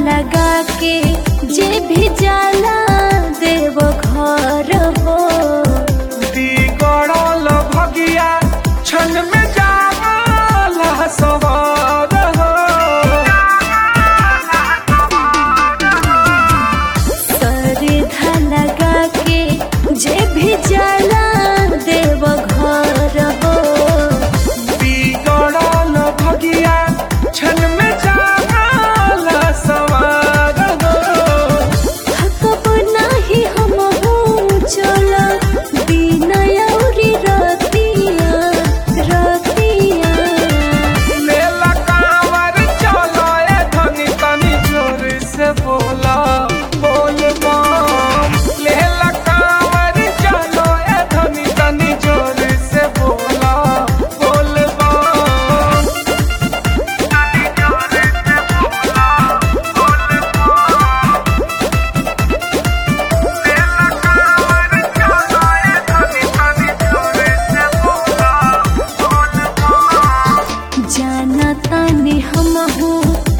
लगा के जे भी जाला देव घर हो बिगड़ल भगिया क्षण में जाला सवार हो सरधा लगा के जे भी जाला देव घर हो बिगड़ल भगिया क्षण में जाला सवार हो थकब नाही हम चल दिन औरी रतिया रतिया लेला कांवर चलो ए धनी तनी जोर से बोला बोल बम लेला कांवर चलो ए धनी तनी जोर से बोला बोल बम तनी जोर से बोला बोल बम लेला कांवर चलो ए धनी तनी जोर से बोला बोल बम जाना तानी हम